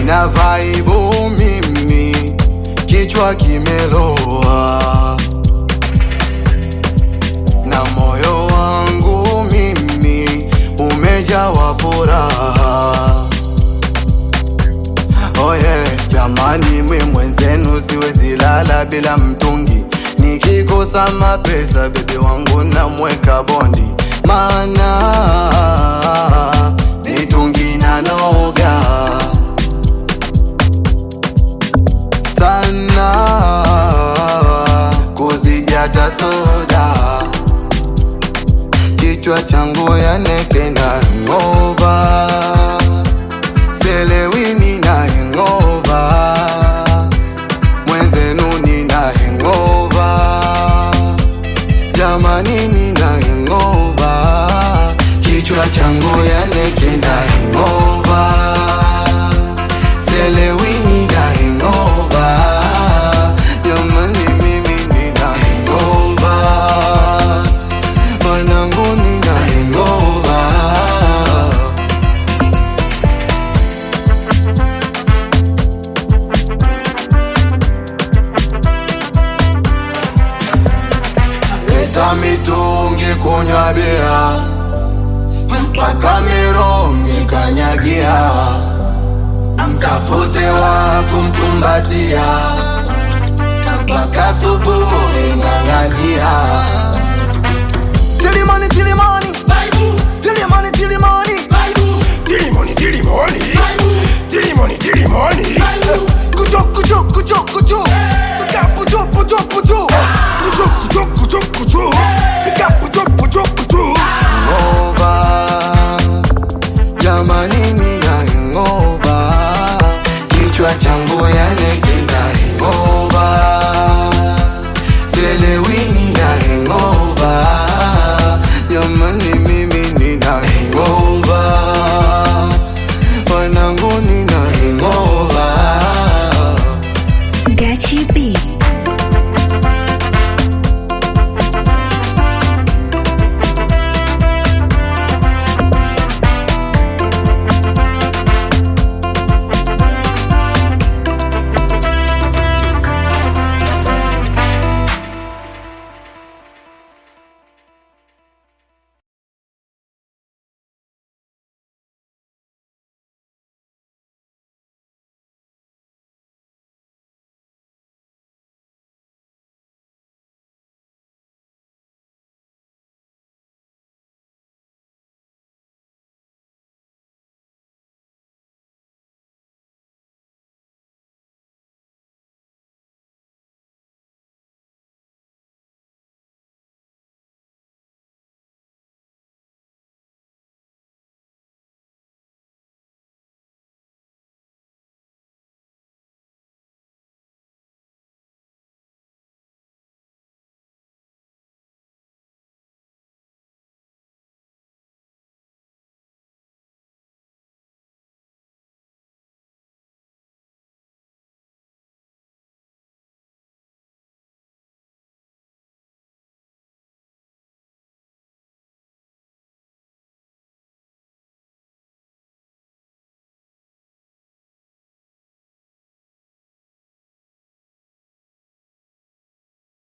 sina vaibu mimi, kichwa kimeloa na moyo wangu mimi umejawa furaha. Oye jamani, mwe mwenzenu siwezi lala bila mtungi, nikikosa mapesa bebe wangu namweka bondi, mana mitungi na noga sana kuzijata soda kichwa changu yaneke na ngova selewini na ngova mwenzenu nina ngova jamani nina ngova kichwa changu yaneke na ngova selewini na ngova jamani mimi nina ngova mwanangu nina ngova leta mitungi kunywa bia mpaka mirongi kanyagia mtafute wa kumkumbatia mpaka subuhi ng'ang'ania Tilimani, tilimani, tilimani, tilimani. Tilimoni, tilimoni, tilimoni, tilimoni. Kucho, kucho, kucho, kucho. Pika, pucho, pucho, pucho. Kucho, kucho, kucho, kucho. Pika, kucho, kucho, kucho. ngova jamani nina ngova kichwa changu yanekina ngova selewini na ngova jamani mimi nina ngova wanangu nina